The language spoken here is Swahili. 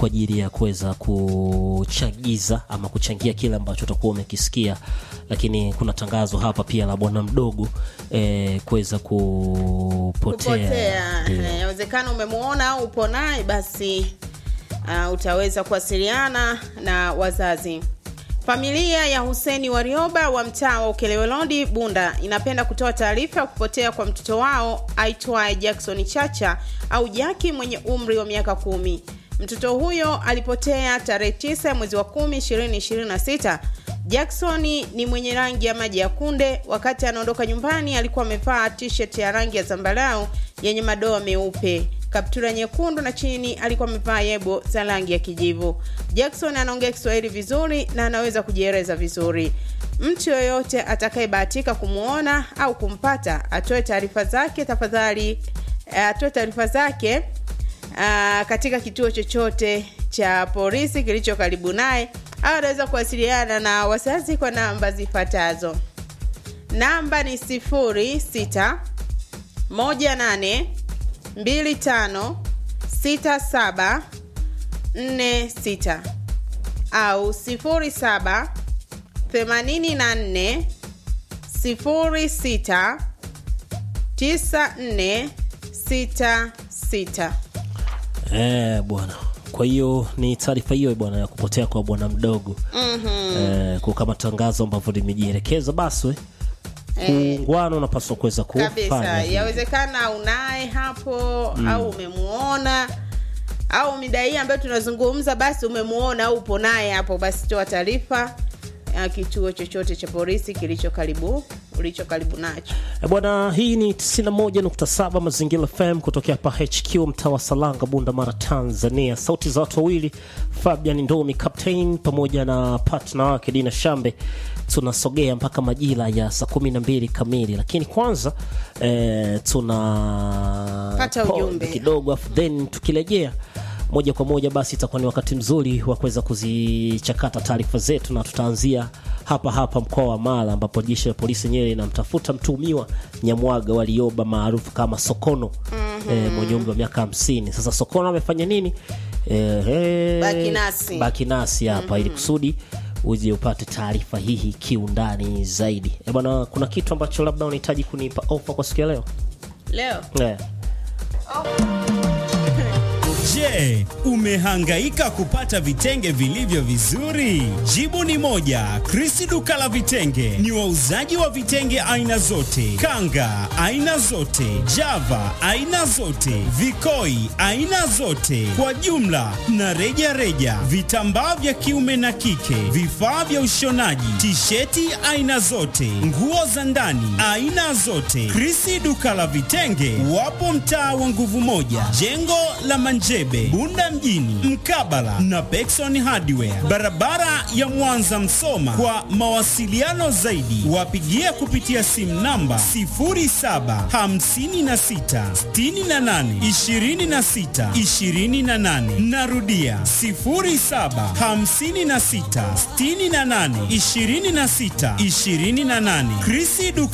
kwa ajili ya kuweza kuchagiza ama kuchangia kile ambacho utakuwa umekisikia lakini kuna tangazo hapa pia la bwana mdogo eh, kuweza kupotea kupotea Ndio. Eh, yawezekana umemuona au upo naye basi uh, utaweza kuwasiliana na wazazi familia ya huseni warioba wa mtaa wa ukelewelodi bunda inapenda kutoa taarifa ya kupotea kwa mtoto wao aitwaye jackson chacha au jaki mwenye umri wa miaka kumi mtoto huyo alipotea tarehe 9 ya mwezi wa 10 2026 jackson ni mwenye rangi ya maji ya kunde wakati anaondoka nyumbani alikuwa amevaa t-shirt ya rangi ya zambarau yenye madoa meupe kaptura nyekundu na chini alikuwa amevaa yebo za rangi ya kijivu jackson anaongea kiswahili vizuri na anaweza kujieleza vizuri mtu yoyote atakayebahatika kumwona au kumpata atoe taarifa zake tafadhali eh, atoe taarifa zake uh, katika kituo chochote cha polisi kilicho karibu naye au anaweza kuwasiliana na wazazi kwa namba zifuatazo namba ni 06 18 25 67 46 au 07 84 06 9466 Eh, bwana kwa hiyo ni taarifa hiyo bwana ya kupotea kwa bwana mdogo mm-hmm. eh, kwa kama tangazo ambavyo limejielekeza basi we, kuungwana unapaswa kuweza kufanya kabisa hivyo. yawezekana unaye hapo mm. au umemuona au mida hii ambayo tunazungumza basi umemuona au upo naye hapo basi toa taarifa ya kituo chochote cha polisi kilicho karibu ulicho karibu nacho Eh, bwana hii ni 91.7 mazingira fm kutokea hapa hq mtaa wa salanga bunda mara tanzania sauti za watu wawili fabian ndomi captain pamoja na partner wake dina shambe tunasogea mpaka majira ya saa 12 kamili lakini kwanza eh, tuna Pata pause ujumbe. kidogo afu then tukirejea moja kwa moja basi itakuwa ni wakati mzuri wa kuweza kuzichakata taarifa zetu na tutaanzia hapa hapa mkoa wa mara ambapo jeshi la polisi yenyewe linamtafuta mtuhumiwa nyamwaga walioba maarufu kama sokono mm-hmm. e, mwenye umri wa miaka hamsini sasa sokono amefanya nini e, e, Baki nasi. baki nasi hapa mm-hmm. ili kusudi uje upate taarifa hii kiundani zaidi e bwana kuna kitu ambacho labda unahitaji kunipa ofa kwa siku ya leo leo e. Je, umehangaika kupata vitenge vilivyo vizuri? Jibu ni moja. Krisi duka la vitenge ni wauzaji wa vitenge aina zote, kanga aina zote, java aina zote, vikoi aina zote, kwa jumla na reja reja, vitambaa vya kiume na kike, vifaa vya ushonaji, tisheti aina zote, nguo za ndani aina zote. Krisi duka la vitenge wapo mtaa wa nguvu moja, jengo la Manjebe, Bunda mjini, mkabala na Pekson Hardware, barabara ya Mwanza Msoma. Kwa mawasiliano zaidi, wapigie kupitia simu namba 0756682628. Narudia 0756682628. Krisi duka